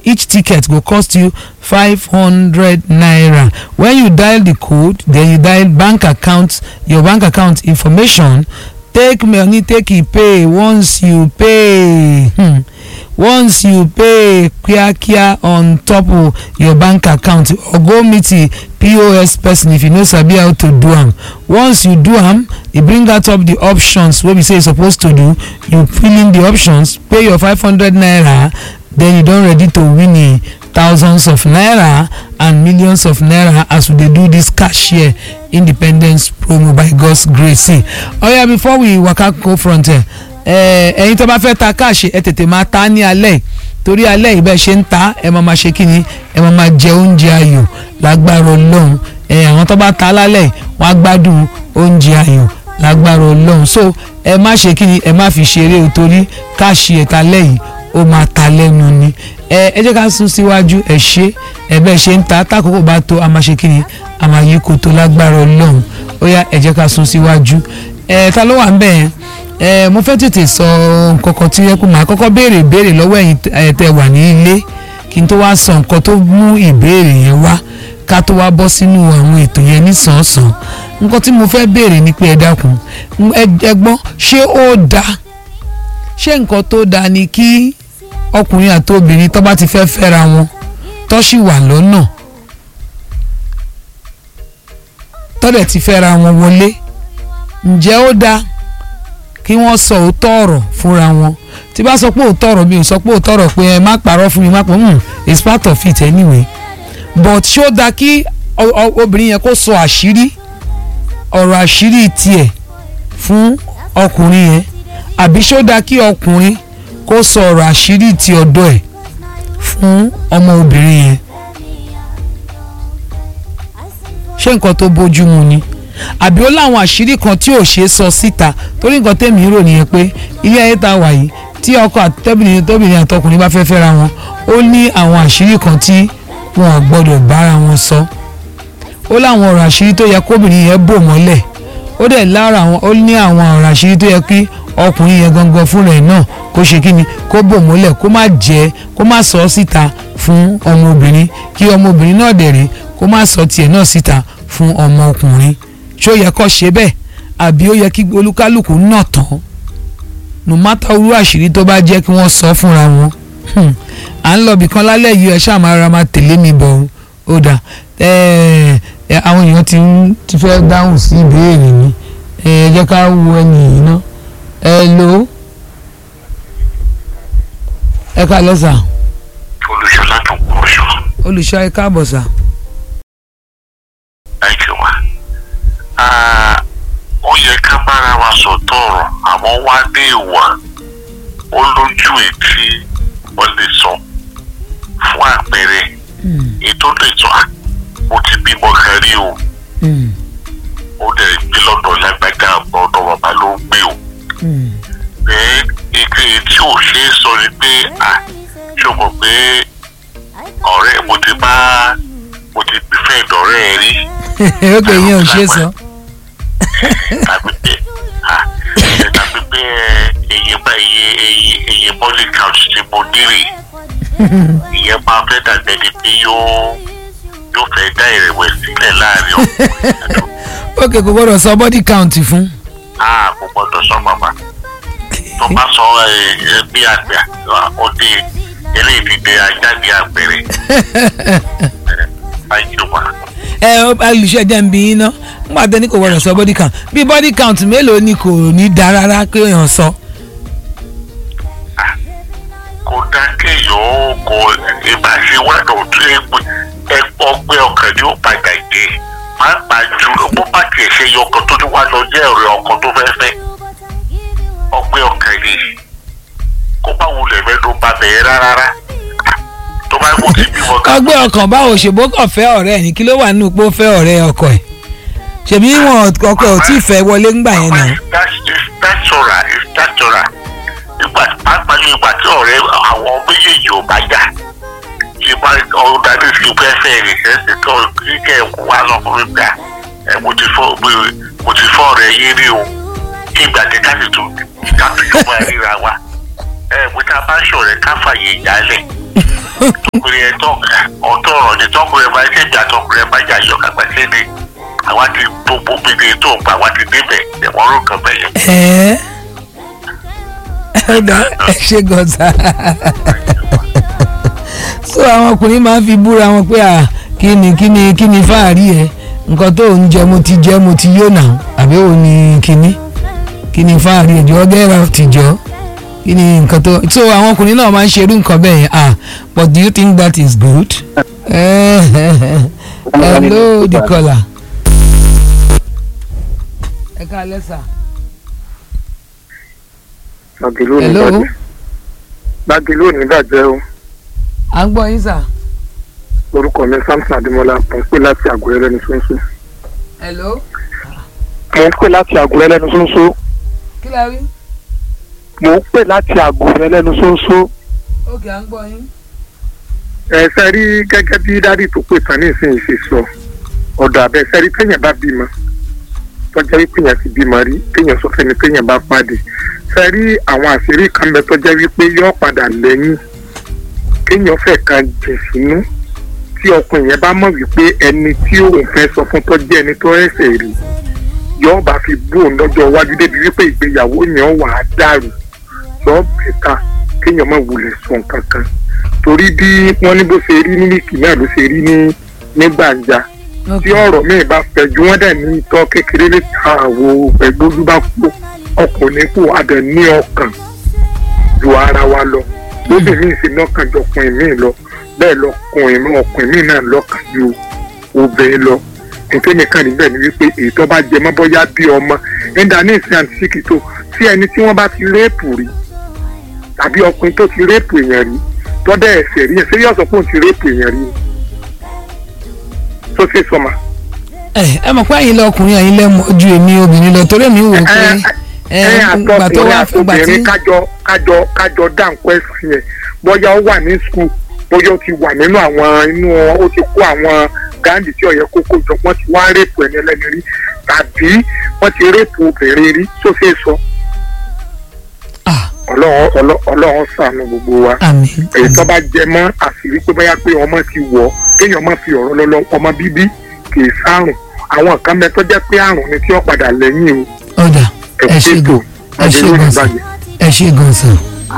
each ticket go cost you five hundred naira when you dial the code then you dial bank account your bank account information take money take e pay once you pay hmm. once you pay kíákíá on top of your bank account or go meet the pos person if you no sabi how to do am once you do am e bring out up the options wey be say you suppose to do you fill in the options pay your five hundred naira then you don ready to win a thousands of naira and millions of naira as we dey do this cashier independence promo by god's grace see oya before we waka go front ẹ ẹyin tó bá fẹ́ ta káàṣì ẹ tètè máa ta ní alẹ́ torí alẹ́ ìbẹ́ ṣe ń ta ẹ máa ma ṣe kí ni ẹ máa ma jẹ oúnjẹ ayò lágbára ọlọ́run ẹ àwọn tó bá ta lálẹ́ wọ́n á gbádùn oúnjẹ ayò lágbára ọlọ́run so ẹ má ṣe kí ni ẹ má fi ṣeré o torí káàṣì ẹ̀ta lẹ́yìn ó máa ta lẹ́nu ni ẹ ẹ jẹ́ ká sún síwájú ẹ ṣe ẹ bẹ́ẹ̀ ṣe ń ta tákòókò bá tó a máa ṣe kí ni a máa yí koto lágbára ọlọ́run ó yá ẹ jẹ́ ká sún síwájú ẹ ta ló wà ń bẹ̀ yẹn ẹ mo fẹ́ tètè sọ nǹkan kan tí ẹ kú màá kọ́kọ́ béèrè ìbéèrè lọ́wọ́ ẹ̀yin tẹ wà ní ilé kí n tó wá sọ nǹkan tó mú ìbéèrè yẹn wá ká tó wá bọ́ sínú àwọn ètò yẹn nísànsàn nǹkan tí mo fẹ́ béèrè ni pé ẹ dákun ẹ gbọ́n ṣé ó dáa ṣé nǹkan tó dáa ni kí ọkùnrin àti obìnrin tó bá ti fẹ́ fẹ́ra wọn tó sì wà lọ́nà tó dẹ̀ ti fẹ́ra wọn wọlé ǹjẹ́ ó dáa kí wọ́n sọ òótọ́ ọ̀rọ̀ fúnra wọn tí bá sọ pé òótọ́ ọ̀rọ̀ mi ò sọ pé òótọ́ ọ̀rọ̀ pé ẹ má parọ́ fún mi má pọ̀ hmm it's part of it anyway but ṣé ó dáa kí obìnrin yẹn kó sọ àṣírí ọ̀rọ̀ àṣírí tiẹ̀ fún ọkùnrin yẹn àbí ṣé ó dáa kí ọkùnrin kó sọ ọ̀rọ̀ àṣírí ti ọ̀dọ̀ ẹ̀ fún ọmọ obìnrin yẹn ṣé nǹkan tó bójú mu ni àbí ó láwọn àṣírí kan tí ò ṣeé sọ síta torí nǹkan tẹ̀mí rò nìyẹn pé ilé ayé tá a wà yìí tí ọkọ àtẹ́bìnrin tóbìnrin àtọkùnrin bá fẹ́ fẹ́ra wọn ó ní àwọn àṣírí kan tí wọn ò gbọ́dọ̀ bára wọn sọ ó láwọn ọ̀rọ̀ àṣírí tó yẹ kóbìnrin yẹn bò mọ́lẹ̀ ó dẹ̀ lára àwọn ó ní àwọn ọ̀rọ̀ àṣírí tó yẹ kí ọkùnrin yẹn gangan fúnra ẹ̀ náà kó ṣe kí ni kó bò mọ́lẹ̀ kó má jẹ́ kó má sọ síta fún ọmọbìnrin kí ọmọbìnrin náà dẹ̀ rí kó má sọ tiẹ̀ náà síta fún ọmọkùnrin ṣó yẹ kó ṣe bẹ́ẹ̀ àbí ó yẹ kí olúkálùkù náà tán no matter irú àṣírí tó bá jẹ́ kí wọ́n sọ fúnra wọn à ń lọ bìkan lálẹ́ yìí ẹ ṣáà máa ra máa tẹ̀lé mi bọ̀ ó dà àwọn èèyàn ti ti fẹ́ dáhùn sí ìbéèrè mi ẹ jẹ́ ká wo ẹni yìí ná ẹ lò ó ẹ ká lẹ́sà. olùṣọ́lá tó kúrò ṣọ́. olùṣọ́ ẹ káàbọ̀ sà. ẹ jù wá ó yẹ ká bára wa sọ tọrọ àmọ́ wá dé ìwà ó lójú ètí wọ́n lè sọ fún àpẹẹrẹ ètò lè sọ mo ti bímọ kan rí o ó dẹ̀ gbé lọ́dọ̀ lágbájá ọ̀dọ̀ bàbá ló ń gbé o bẹ́ẹ̀ ike tí ò ṣe é sọ ni pé à ṣó mọ̀ pé ọ̀rẹ́ mo ti bá mo ti fẹ́ ìdọ̀rẹ́ ẹ rí. ó pè yín ò ṣe é sọ tàbí pé tàbí pé èyí bá iye èyí èyí body count tí mo nírè ìyẹn máa fẹ́ dàgbẹ́ ni pé yóò yóò fẹ́ dá ìrẹ̀wẹ̀sì sílẹ̀ láàrin ọkùnrin ok kò gbọdọ̀ sọ body count fún. a kò gbọdọ̀ sọ bàbá tó bá sọ ẹ bí àgbẹ̀ ó dé eléyìí ti dé ajáde àpẹẹrẹ ayélujára ẹ olùṣọ́ ẹ̀jẹ̀ ń bí yín ná nígbà tó ní kò gbọdọ̀ sọ body count bí body count mélòó ni kò ní da rárá pé èèyàn sọ. kò dá kéèyàn ó kò ìbáṣe wádọ̀ tó ẹgbẹ́ ọgbẹ́ ọkàn ni ó padà dé pàápàá jùlọ bó bá tiẹ̀ ṣe yọ ọkàn tó ní wá lọ jẹ́ ọ̀rẹ́ ọkàn tó fẹ́ fẹ́ ọgbẹ́ ọkàn ni kó bá wulẹ̀ fẹ́ ló bá bẹ̀ẹ́ rárá tó bá kó ti bímọ kan. ọgbẹ́ ọkàn báwo ṣèbó kàn fẹ́ ọ̀rẹ́ ẹ̀ ní kí ló wà nínú pé ó fẹ́ ọ̀rẹ́ ọkọ ẹ̀ ṣèbí wọn ọkọ ẹ̀ ò tí ì fẹ́ wọlé ńgbà yẹn náà. ìtàṣọra ìtàṣọra ìgbà pàápàá ní ìgbà tí ọ̀rẹ́ àwọn méjèèjì ò bá jà ṣe bá ọ̀dà ní ti fẹ́ fẹ́ rẹ̀ ṣe ṣe tó kíkẹ́ ẹ̀kú wá lọ́kùnrin gbà ẹ̀ mo ti fọ́ mo ti fọ́ ọ̀rẹ́ yín rí o kí ìgbà tí ká sì tún ká tún yóò máa ríra wa ẹ̀ mo ta bá ṣọ̀rẹ́ ká fàyè ìjálẹ̀ tọkùnrin ẹ̀ tọ́ ọ̀tọ̀ ọ̀rọ̀ ni tọkùnrin ẹ̀ bá ṣe jà tọkùnrin ẹ̀ bá jà yọ kàgbà sí ni àwa ti gbogbo gbèdé tó ń pa àwa ti débẹ̀ ẹ̀wọ̀n rò kàn bẹ̀yẹ. ẹ ẹ dá ẹ ṣe gọ̀ọ́sà so àwọn ọkùnrin máa ń fi búra wọn pé à kí ni kí ni kí ni fáàrí ẹ nǹkan tó ń jẹ mo ti jẹ mo ti yó nà àbí òun ni kíní kí ni fáàrí ẹ jọ gẹ́rà ti jọ kí ni nǹkan tó so àwọn ọkùnrin náà máa ń ṣerú nǹkan bẹ́ẹ̀ yẹn ah but do you think that is good? Eh, hello the caller. ẹ ká lẹ́sà. Gbàgìlú ò ní Hello? bàjẹ́. Gbàgìlú ò ní bàjẹ́ o. à ń gbọ́ yín sà. Orúkọ mi Samson Adémọ́lá. Mo ń pè láti Àgùrẹ́ lẹ́nu ṣóńṣó. hello. Mo ń pè láti Àgùrẹ́ lẹ́nu ṣóńṣó. kí la rí. Mo ń pè láti Àgùrẹ́ lẹ́nu ṣóńṣó. ókè à ń gbọ́ yín. Ẹ ṣe rí gẹ́gẹ́ bí dádì tó pè tán ní ìsinyìí ṣe sọ. Ọ̀dọ̀ àbẹ̀ ṣe rí téèyàn bá bímọ. Tọ́jà wípé èèyàn ti bímọ rí. Téèyàn sọ fẹ́ni téèyàn bá pàdé. Ṣe rí àwọn àṣírí kan bẹ tọ́jà wípé yóò padà lẹ́yìn. Kéèyàn fẹ́ kan jìn sínú. Tí ọkùnrin yẹn bá mọ̀ wípé ẹni tí òun fẹ́ sọ fún tọ́jú ẹni tó ẹsẹ̀ rí yóò bá fi bú òun lọ́jọ́ iwájú débi wípé ìgbéyàwó yẹn wà á dàrú yóò bẹ̀ta kéèyàn má wulẹ̀ sọ nǹkan kan torí bí wọ́n ní bó ṣe rí ní wíìkì náà ló ṣe rí ní ní gbàǹjà tí ọ̀rọ̀ míì bá fẹ̀jú wọ́n dẹ̀ ní itọ́ kékeré lè ta àwo ẹgbójú bá kú ọkùnrin kù adẹ̀ ní ọkàn ju ara wa lọ lóbìnrin sì lọ́kàn ju ọkùnrin míì lọ bẹ́ẹ̀ lọkùnrin náà ọkùnrin míì náà lọ́kàn ju obìnrin lọ nǹkan nìkan níbẹ̀ ni wípé èyí tó bá jẹ mọ́ bóyá bí ọmọ ẹ̀ńdà ní ìsìn àti síkìtò tí ẹni tí wọ́n bá ti réèpù rí tàbí ọkùnrin tó ti réèpù èèyàn rí tọ́dẹ̀ ẹ̀sẹ̀ rí yẹn ṣé yóò sọ pé òun ti réèpù èèyàn rí tó ṣe sọmọ. ẹ ẹ mọ̀ pé ẹ̀yin lọkùnrin ẹ̀yin lẹ mọ̀ ju èmi obìnrin lọ torí mi wò pé ẹ ẹ gbà tó àtọkùnrin wá gbà tí àtobìnrin kájọ kájọ kájọ dáǹkọ ẹsùn yẹn bóyá ó wà ní skul bóyá ó ti wà nínú àwọn inú ó ti kó àwọn gáàndì tí ọ̀yẹ́ kókó jọ wọ́n ti wá rèpù ẹni ẹlẹ́ni rí tàbí wọ́n ti rèpù obìnrin rí tó ṣe é sọ ah ọlọ́run ọlọ́- ọlọ́run ṣàánú gbogbo wa àmì èyí tó bá jẹ mọ́ àṣírí pé bóyá pé ọmọ ti wọ̀ ọ́, kéèyàn má fi ọ̀rọ̀ lọ́lọ́ ọmọ bíbí kì í sárùn àwọn kan bẹ tó jẹ́ pé àrùn ni tí ó padà lẹ́yìn o ọ̀dà ẹ ṣe ẹ̀kú gan ẹ ṣe gan sàn ẹ ṣe gan sàn.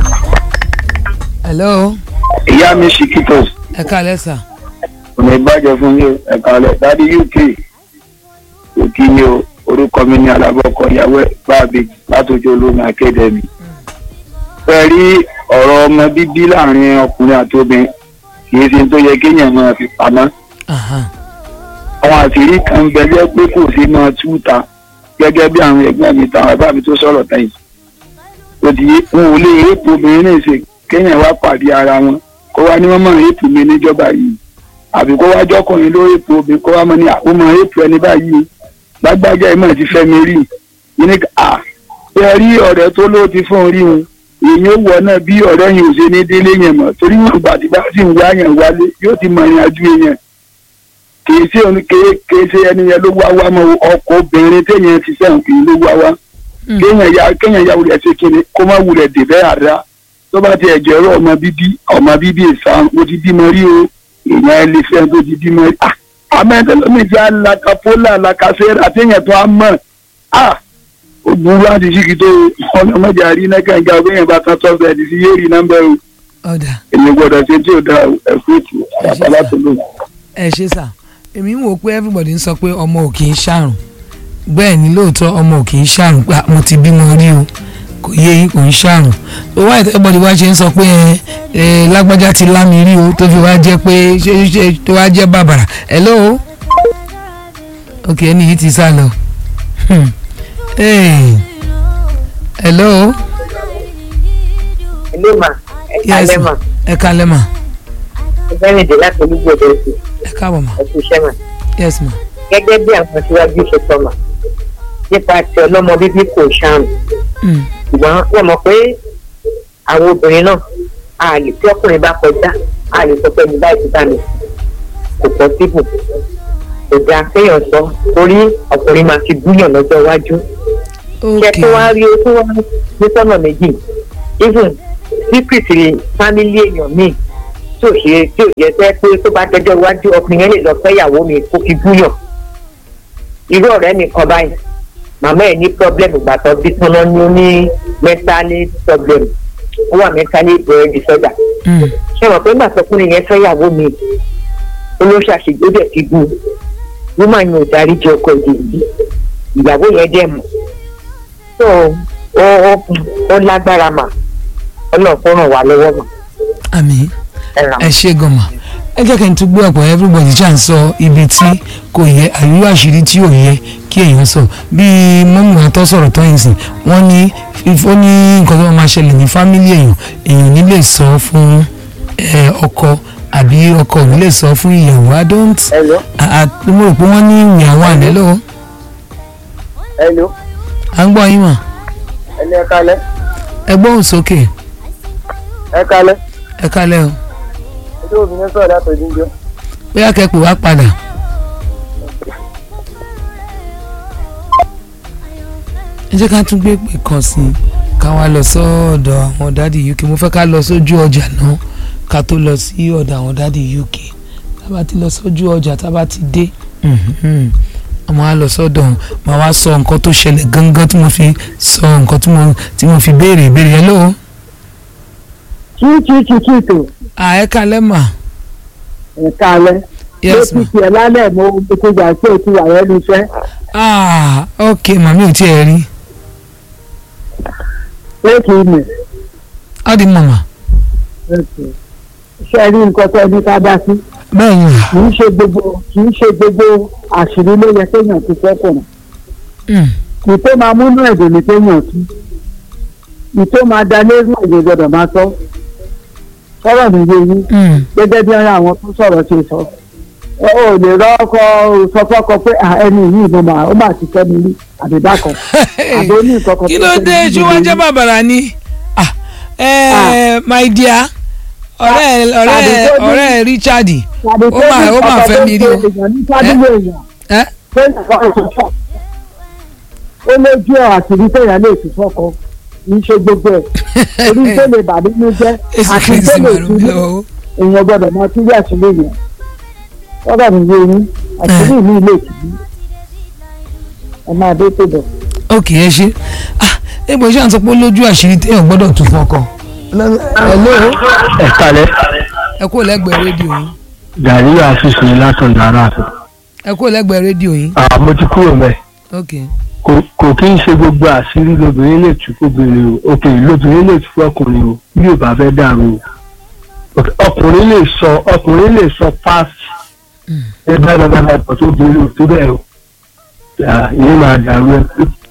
hello ìyá mi ṣìkìtò ẹ ká lẹ́sà. ọ̀nà ìbàjẹ́ fún yín ẹ̀ka ọ̀lẹ̀ dádì uk òkì ni o orúkọ mi ní alábọ́kọ ìyàwó ẹ̀ báàbí látòjú olómi akédèmí. fẹ́ rí ọ̀rọ̀ ọmọ bíbí láàrin ọkùnrin àti obìnrin kì í ṣe tó yẹ kéèyàn máa fi pamọ́. Aha. àwọn àṣírí kan ń bẹ jẹ́ pé kò sí máa túta gẹ́gẹ́ bí àwọn ẹgbẹ́ mi táwọn bàbá mi tó sọ̀rọ̀ tẹ̀yìn. òdì wọn ò lè rẹ́pù obìnrin náà ṣe kéèyàn wá pàdé ara wọn kó wá ní wọ́n mọ̀ rẹ́pù mi níjọba yìí àbí kó wá jọkùnrin ló rẹ́pù obìnrin kó wá mọ̀ ní àkómọ̀ rẹ́pù ẹni báyìí lágbájá ìmọ̀ ti fẹ́ mi rí yìí ní à bẹ́ẹ̀ rí ọ̀rẹ́ tó ló ti fún un rí wọn èyí ó wọ náà bí ọ̀rẹ́ yìí ò ṣe ní délé yẹn mọ̀ torí wọn gbà tí bá sì ń wá yẹn wálé yóò ti mọ̀ ìrìn àjò yẹn kì í ṣe òní kì í ṣe ẹni yẹn ló wá wá mọ ọkọ obìnrin téèyàn ti sẹ́wọ̀n kì í ló wá wá Mm. kéèyàn ya kéèyàn ya wulẹ̀ ṣe kíni kó má wulẹ̀ dè bẹ́ẹ̀ àdá tó bá ti ẹ̀jẹ̀ rọ ọmọ bíbí ọmọ bíbí ìsàn mo ti bímọ rí o èèyàn ẹ lè fẹ́ tó ti bímọ rí ah amẹ́tẹ́lómi ti alakapólà alakasẹ́rà téèyàn tó á mọ̀ ah ó burú àti síkì tó ọlọ́mọdé àrí nẹ́kànga bẹ́yẹn bá tán tọ́sẹ̀ ẹ̀dí sí yéèrì nọ́mbẹ́ o ọ̀dà èmi gbọ́dọ̀ ṣe tí ò da ẹ̀kú ètò àbálá tó lò. ẹ ṣe sà èmi ń wò pé everybody ń sọ pé ọmọ ò kì í ṣàrùn bẹ́ẹ̀ ni lóòótọ́ ọmọ ò kì í ṣàrùn pé mo ti bímọ rí o kò yé yín kò ń ṣàrùn tó wá everybody wá ṣe ń sọ pé ẹ ẹ lágbájá ti lámi rí o tó fi wá jẹ́ pé ṣé ṣé tó wá jẹ́ bàbàrà hello ok ẹni yìí ti sá lọ Hmm. Hey. hello ilé mà ẹ̀ka yes lẹ́mà ma ẹ kalẹ́ ma ìbẹ́rìndé láti olúgbòde sí ẹ káàbọ̀ ma ẹ̀kú iṣẹ́ mà yes ma gẹ́gẹ́ bí àwọn aṣíwájú ṣe sọ mà nípa ti ọlọ́mọ bíbí kò ṣàrùn Hmm. ṣùgbọ́n wọ́n mọ̀ pé àwọn obìnrin náà a lè tí ọkùnrin bá kọjá a lè sọ pé ní báyìí ti bá mi kò pọ̀ síbù kò dáa kéèyàn sọ torí ọkùnrin máa fi búyàn lọ́jọ́ iwájú ṣe ok tó wá rí o tó wá ní sọ́nà méjì even secret rẹ̀ family èèyàn míì tí ò ṣe tí ò jẹ́ sẹ́ pé tó bá dẹjọ́ iwájú ọkùnrin yẹn lè lọ fẹ́ ìyàwó mi kó fi búyàn irú ọ̀rẹ́ mi kan báyìí màmá ẹ̀ ní pọ́blẹ́mù gbàtọ́ bí tán náà ní ó ní mẹ́tálí pọ́blẹ́mù ó wà mẹ́tálí brain disorder Mm. ṣé wọn pé nígbà tọkùnrin yẹn fẹ́ ìyàwó mi olóṣàṣègbè dẹ̀ fi bú wúmà yẹn ò darí jẹ ọkọ ìdè yìí ìyàwó yẹn dẹ̀ mọ̀ tó ó ó ó lágbára mà ọlọ́run kó ràn wá lọ́wọ́ mà àmì ẹ ràn ẹ ṣe gan ma ẹ jẹ́ kí n tún gbé ọ̀pọ̀ everybody ṣáà ń sọ ibi tí kò yẹ àríwá àṣírí tí ò yẹ kí èèyàn sọ bíi mọ́mú àtọ́ sọ̀rọ̀ tó yìí sìn wọ́n ní if- ó ní nǹkan tó máa ṣẹlẹ̀ ní fámílì èèyàn èèyàn ní lè sọ fún ẹ, ọkọ àbí ọkọ ò ní lè sọ fún ìyàwó i don't Hello? à- à- mo rò pé wọ́n ní ìyàwó àlẹ́ lọ́wọ́ Hello? à ń gbọ́ yín mọ̀ ẹni ẹ kalẹ́ ẹ gbóhùn sókè ẹ kalẹ́ ẹ kálẹ̀ o ojú òfin ní sọ̀rọ̀ látọ̀ ìdíjọ́ bóyá kẹ́pẹ́ wá padà. ẹ jẹ́ ká tún gbé pè kan sí i ká wá lọ sọ́ọ̀dọ̀ àwọn dádì uk mo fẹ́ ká lọ sójú ọjà náà ká tó lọ sí ọ̀dọ̀ àwọn dádì uk tá bá ti lọ sójú ọjà tá bá ti dé mhm, a máa lọ sọ́dọ̀ wọn máa wá sọ nǹkan tó ṣẹlẹ̀ gangan tí mo fi sọ nǹkan tí mo tí mo fi béèrè ìbéèrè yẹn lóhùn. kí kí kí kí tó àẹ́ka lẹ́mà ẹ̀ka alẹ́ yes ma ló ti tiẹ̀ lálẹ́ mo mo ti gbà pé o ti wà lẹ́nu iṣẹ́ ah ok màmí ò tiẹ̀ rí pé kì í nì á di màmá ṣe rí nǹkan tó ẹni ká dá sí bẹ́ẹ̀ ni kì í ṣe gbogbo kì í ṣe gbogbo àṣírí ló yẹ kéèyàn ti fẹ́kùnrin Mm. kì í tó máa múnú ẹ̀dùn ní kéèyàn tú kì í tó máa da lérú èdè gbọdọ̀ máa tọ́ sọ̀rọ̀ mi yé yín Mm. gẹ́gẹ́ bí ara àwọn tó sọ̀rọ̀ ṣe sọ ẹ ò lè rọ́kọ sọ fọ́kọ pé "Ah, ẹni yìí mo máa ó máa ti fẹ́ mi rí àbíbá kan àbí ó ní nǹkan kan kí tó ló ṣe dé ní ṣé wọ́n ìdílé jẹ́ bàbàrà ni Ah, eh, my dear ọ̀rẹ́ ọ̀rẹ́ tàbí tó ní- ọ̀rẹ́ Richard tàbí ó tó máa ní ó máa ọkọ fẹ́ tó mi ń rí o pe èèyàn ní fádúgbò èèyàn ẹ́ pé nǹkan ọ̀sán ó lójú ọ̀ àtìrí téèyàn lè fi fọ́kọ kì í ṣe gbogbo ẹ̀ orí tó lè bà nínú jẹ́ èsì àti kìí tó sì lè máa tú rú lọ. èèyàn gbọ́dọ̀ máa tú bí àṣírí yẹn sọ́dọ̀ mi yé yín àṣírí mi lè tù í ẹ máa dé tó bọ̀. ok ẹ ṣe ah egbò iṣẹ́ àti pé lójú àṣírí téèyàn gbọ́dọ̀ tún fọkọ. hello ẹ kalẹ ẹ kúrò lẹ́gbẹ̀ẹ́ rédíò yín gàrí àfíìsì ní látọ̀ náírà ẹ kúrò lẹ́gbẹ̀ẹ́ rédíò yín mo ti kúrò mẹ ok kò kí ń ṣe gbogbo àṣírí lobìnrin lè tú fóbìnrin o òkè lobìnrin lè tú fọkùnrin o bí ò bá fẹ́ dàrú o ọkùnrin lè sọ ọkùnrin lè sọ past ẹ bá bá bá bá bọ̀ tó borí o tó bẹ́ẹ̀ o Ah, ìyẹn máa dàrú ẹ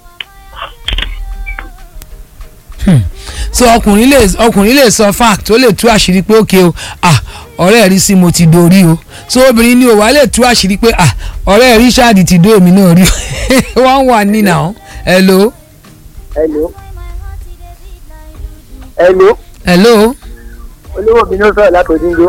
so ọkùnrin lè ọkùnrin lè sọ fact ó lè tú àṣírí pé ok o ah ọ̀rẹ́ rí sí mo ti dorí o so obìnrin ni ò wá lè tú àṣírí pé ah ọ̀rẹ́ Richard ti dó èmi náà rí o wọ́n wà ní now hello hello hello hello olówó mi ló sọ̀rọ̀ látòdúndó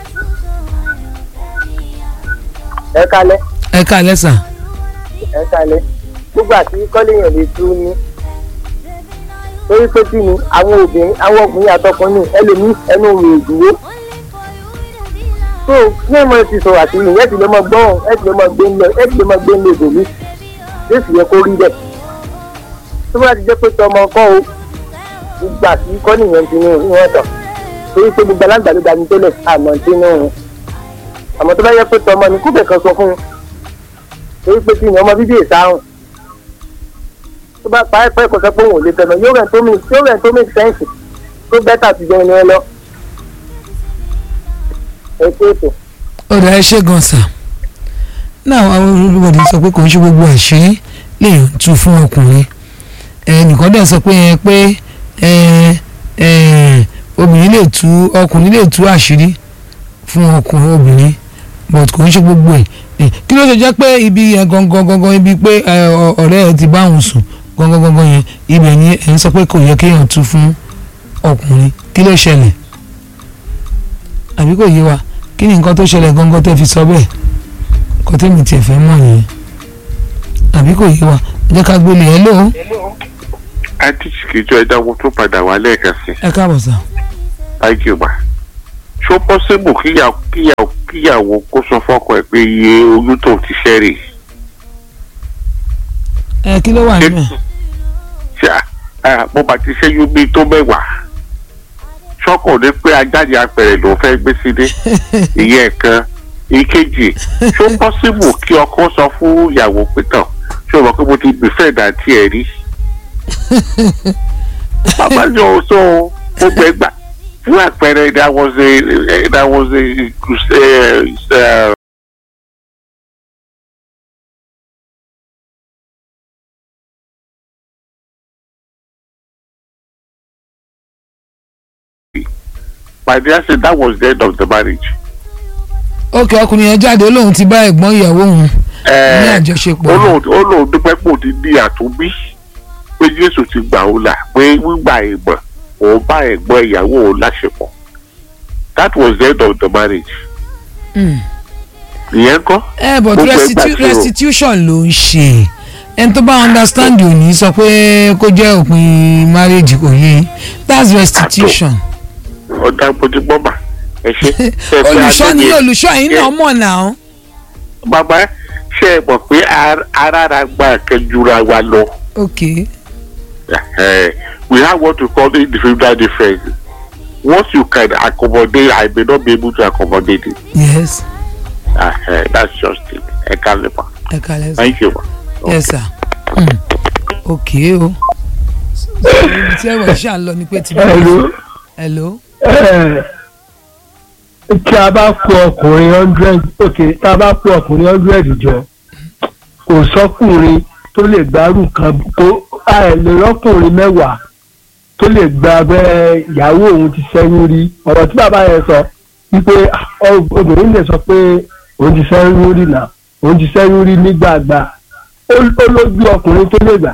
ẹ kalẹ́ ẹ ká lẹ́sà ẹ kalẹ̀ nígbà tí kọ́léèyàn lè tú ní torí pé kí ni àwọn obìnrin àwọn ọkùnrin àtọkùnrin ẹlòmíì ẹnu rè dúró tó ní ìmọ̀ ti sọ̀rọ̀ àti ìyẹn ẹ̀ ti lè mọ gbọ́n ẹ̀ ti lè mọ gbé ńlẹ̀ ẹ̀ ti lè mọ gbé ńlẹ̀ ìbòmí yóò sì yẹ kó rí bẹ́ẹ̀ tó bá ti jẹ́ pé tọmọ kọ́ o gbogbo àti kọ́léèyàn ti ní ìwọ̀n tán torí pé gbogbo alágbàdo dání tó lẹ̀ àmọ́ tí ní òun àmọ́ tó bá yẹ pé tọmọ ni kúbẹ̀ kan sọ fún un torí pé kí ni ọmọ bíbí ìsáhùn tó bá pa ẹ̀pẹ́ kò sọ pé òun ò lè tẹ̀lé yóò rẹ̀ tó mi yóò rẹ̀ tó mi sẹ́ǹsì tó bẹ́tà ti jẹun ní ẹ lọ. ẹ pé ètò ọ̀dà ẹ ṣe gan sà náà àwọn olùbọ̀dé sọ pé kò ń ṣe gbogbo àṣírí lèèyàn tú fún ọkùnrin ẹnìkan dẹ̀ sọ pé ẹ pé ẹ ẹ obìnrin lè tú ọkùnrin lè tú àṣírí fún ọkùnrin obìnrin but kò ń ṣe gbogbo ẹ̀ ẹ kí ló ṣe jẹ́ pé ibi yẹn gangan gangan ibi pé ẹ, ọ- ọ̀rẹ́ ẹ ti bá òun sùn gangan gangan yẹn ibẹ̀ ni ẹ̀ ń sọ pé kò yẹ kéèyàn tú fún ọkùnrin kí ló ṣẹlẹ̀ àbí kò yé wa kí ni nǹkan tó ṣẹlẹ̀ gangan tẹ́ fi sọ bẹ́ẹ̀ nǹkan tẹ́mi tiẹ̀ fẹ́ mọ̀ nìyẹn àbí kò yé wa jẹ́ ká gbélé ẹ lóhùn àti ìṣèjọ ìdáwó tó padà wá lẹ́ẹ̀kan sí ẹ káàbọ̀ sà thank you ma ṣó pọ́sibù kíyàwó kíyàwó kíyàwó kó sọ fọ́kọ ẹ̀ pé iye oyún tó ti ṣẹ́ rè ẹ kí ló wà nínú ẹ ṣe à mo bá ti ṣẹ́yún bíi tó mẹ́wàá ṣọ́kọ̀ ní pé ajáde apẹ̀rẹ̀ ló fẹ́ gbé sílé ìyẹn kan ìkejì ṣó pọ́sibù kí ọkọ sọ fún ìyàwó pé tán ṣé o mọ̀ pé mo ti gbèsè ìdántí ẹ̀ rí bàbá yóò sọ gbogbo ẹgbà fún àpẹẹrẹ there was a there was a uh, uh, my dear say that was the end of the marriage. ok ọkùnrin yẹn jáde ó lóun ti bá ẹ̀gbọ́n ìyàwó òun ní Eh, àjọṣepọ̀ ó lóun ó lóun dúpẹ́ pò ti di àtúnbí pé jésù ti gbà ó là pé gbígbà ìgbọ̀n òun bá ẹ̀gbọ́n ìyàwó òun láṣepọ̀ that was the end of the marriage. Mm. ìyẹn kọ́ ẹ but Gbogbo ẹgbà restitu tí o- restitution ló ń ṣe ẹni tó bá understand ò ní sọ pé kó jẹ́ òpin marriage kò yé that's restitution ọ̀dà bójúbọ́mà ẹ ṣe. ṣe pé olùṣọ́ ni adé- olùṣọ́ yìí náà mọ̀ náà bàbá ṣe é mọ̀ pé ar- arára gba kẹjura wa lọ. ok Eh, we have what we call individual difference. What you can accommodate, I may not be able to accommodate it. yes Uh, that's just it. I can't live. ẹ kalẹ̀ sọ Thank you. ma. yes sir mm. ok o ibi tí ẹ̀rọ ṣáà ń lọ ni pé ti Hello. hello Ẹ, tí a bá kó ọkùnrin hundred ok tá a bá kó ọkùnrin hundred jọ kò sọkùnrin tó lè gbárù kan kó a ẹ̀ lè rọ́kùnrin mẹ́wàá tó lè gba abẹ́ ìyàwó òun ti sẹ́yìn rí ọ̀rọ̀ tí bàbá yẹn sọ wípé ah, ọ- obìnrin lè sọ pé òun ti sẹ́yìn rí nà òun ti sẹ́yìn rí nígbàgbà ó ó lójú ọkùnrin tó lè gbà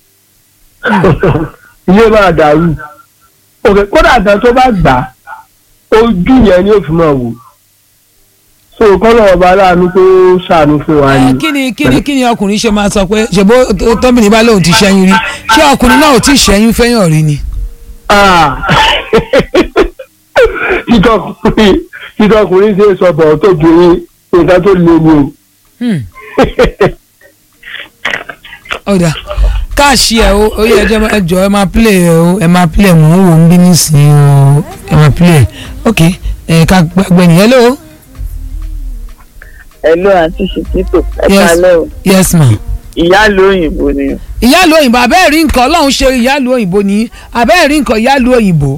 ilé máa dàrú òkè kódà gan tó bá gbà á, ojú yẹn ni ó fi máa wò so kọ́nà ọba aláàánú tó ṣàánú fún wa ẹ ni. kí ni kí ni kí ni ọkùnrin ṣe máa sọ pé ṣèbó tọ́mìnì bá lóun ti ṣẹ́yún rí ṣé ọkùnrin náà ò tí ì ṣẹ́yún fẹ́yàn rí ni. Ah. títọkùnrin títọkùnrin ṣe é sọ bọ̀ tó ju nǹkan tó le ni o. Hmm. ọ̀dà káàṣì ẹ̀ o ó yẹ ẹjọ́ ẹjọ́ ẹ máa play ẹ o ẹ máa play mò ń wò ń bí nísìnyí o ẹ máa play ok ẹ ká gbàgbé ni hello Hello àǹtí ṣìkìtò ẹ Yes. kalẹ́ o yes ma. ìyáàlú òyìnbó ni ìyáàlú òyìnbó abẹ́ẹ̀ rí nǹkan ọlọ́run ṣe ìyáàlú òyìnbó ní abẹ́ẹ̀ rí nǹkan ìyáàlú òyìnbó.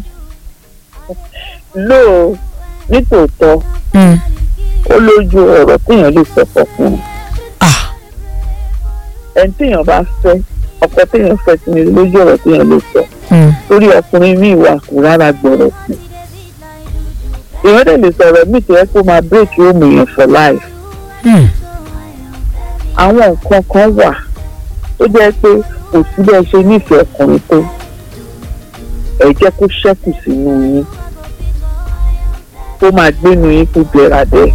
lóò nítòótọ́ Hmm. ó lójú ọ̀rọ̀ téèyàn lè sọ fọkùnrin ah ẹni téèyàn bá fẹ́ ọkọ téèyàn fẹ́ sí ni lójú ọ̀rọ̀ téèyàn lè sọ hmm. torí ọkùnrin míì wà kó rárá gbọ́rọ̀ sí èèyàn dẹ̀ lè sọ̀rọ̀ míì tó yẹ kó máa break home èèyàn for life Hmm. àwọn nǹkan kan wà tó jẹ́ pé kò sí bẹ́ẹ̀ ṣe nífẹ̀ẹ́ ọkùnrin tó ẹ jẹ́ kó ṣẹ́kù sínú yín kó máa gbénu yín kó jẹrà bẹ́ẹ̀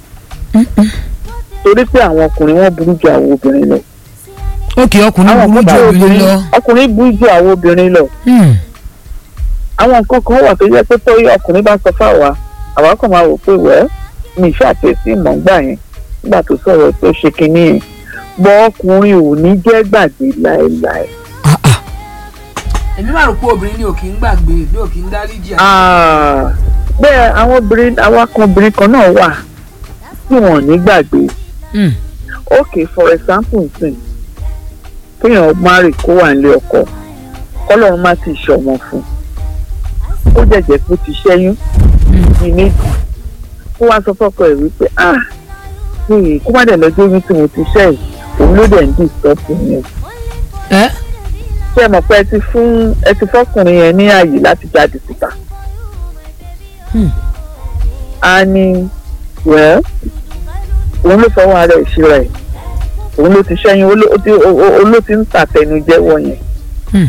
torí pé àwọn ọkùnrin wọn burú ju àwọn obìnrin lọ ok ọkùnrin àwọn burú nǹkan ju bá obìnrin lọ. ọkùnrin burú ju àwọn obìnrin lọ Hmm. àwọn nǹkan kan wà tó jẹ́ pé tó ọkùnrin bá sọ fáwa àwa kàn máa wò pé wẹ́ mi ìfẹ́ àtẹ̀sí ìmọ̀ ńgbà yẹn nígbà tó sọ̀rọ̀ tó ṣe kinní yẹn bọ́ ọkùnrin ò ní jẹ́ gbàgbé láéláé. ah ah. èmi máa rò pé obìnrin ni ò kì í gbàgbé ni ò kì í dáríjì. Ah, bẹ́ẹ̀ àwọn obìnrin àwọn kan obìnrin kan náà wà tí wọ́n ò ní gbàgbé Hmm. ok for example nsìn kéèyàn márì kó wà nílé ọkọ kọ́lọ́run má ti ṣọmọ fún ó jẹ̀jẹ̀ pé ó ti ṣẹ́yún ní méjì kó wá sọ fọ́kọ ẹ̀ wípé ah ee kó má dẹ̀ lọ́jọ́ oyún tí mo ti ṣẹ́ yìí òun ló dẹ̀ ń dì sọ́ọ̀tù yẹn ẹ ṣé ẹ mọ̀ pé ẹ ti fún ẹ ti fọ́kùnrin yẹn ní ààyè láti jáde síta. Hmm. a ní wẹ́ẹ́ òun ló fọwọ́ ara ẹ̀ ṣe rẹ̀ òun ló ti ṣẹ́yìn òun ló ti- ó- ó- òun ló ti ń tàtẹnujẹ́wọ́ yẹn. Hmm.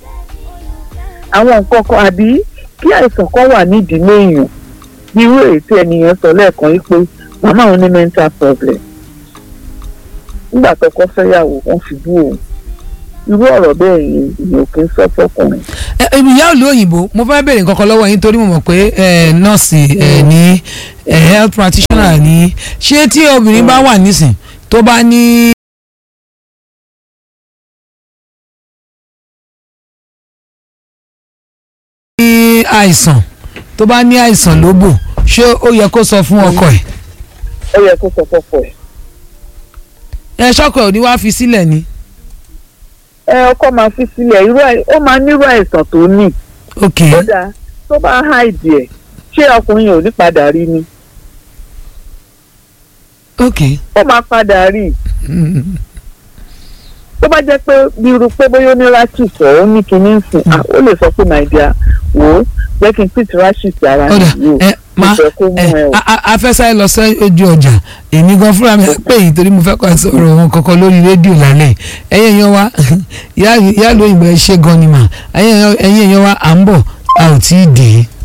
àwọn nǹkan kan àbí kí àìsàn kan wà nídìílé èèyàn bí irú èyí tí ẹnìyẹn sọ lẹ́ẹ̀kan yìí pé màmá òun ní mental problem nígbà tọkọ fẹ́yàwó wọ́n fi bú òun irú ọ̀rọ̀ bẹ́ẹ̀ yẹn ìyẹn ò kí ń sọ fọkùnrin. ẹ ẹ, ìyá òlú òyìnbó mo fẹ́ bèrè nǹkan kan lọ́wọ́ yín torí mo mọ̀ pé ẹ, nọ́ọ̀sì ẹ, ní ẹ, health practitioner ní ṣé tí obìnrin bá wà nísìn tó bá ní. ní àìsàn tó bá ní àìsàn lóbò ṣé ó yẹ kó sọ fún ọkọ ẹ̀ ó yẹ kó sọ fọkọ ẹ̀. ẹ ṣọkọ ẹ̀ ò ní wá fi sílẹ̀ ni. ẹ ọkọ máa fi sílẹ̀ irú àì- ó máa nírú àìsàn tó ní. ok kódà tó bá háìdì ẹ̀ ṣé ọkùnrin yẹn ò ní padà rí ni. ok ó máa padà rí i. tó bá jẹ́ pé bí irú pé bóyá ó ní rashis ọ̀ ó ní kinní ń sìn ah, ó lè sọ pé my dear wò ó jẹ́ kí n pìtì rashis ara ọ̀dà mi yìí ẹ o mo máa fẹ́ kó mú ẹ ẹ o. a- a- afẹ́sáré lọ sí ojú ọjà èmi gan fúnra mi pé yìí torí mo fẹ́ kọ́ sọ̀rọ̀ wọn kankan lórí rédíò lálẹ́ ẹ̀yin èèyàn wa ìyá ìlú òyìnbó ẹ ṣe gan ni mà ẹ̀yin èèyàn wa à ń bọ̀ a ò tí ì dé.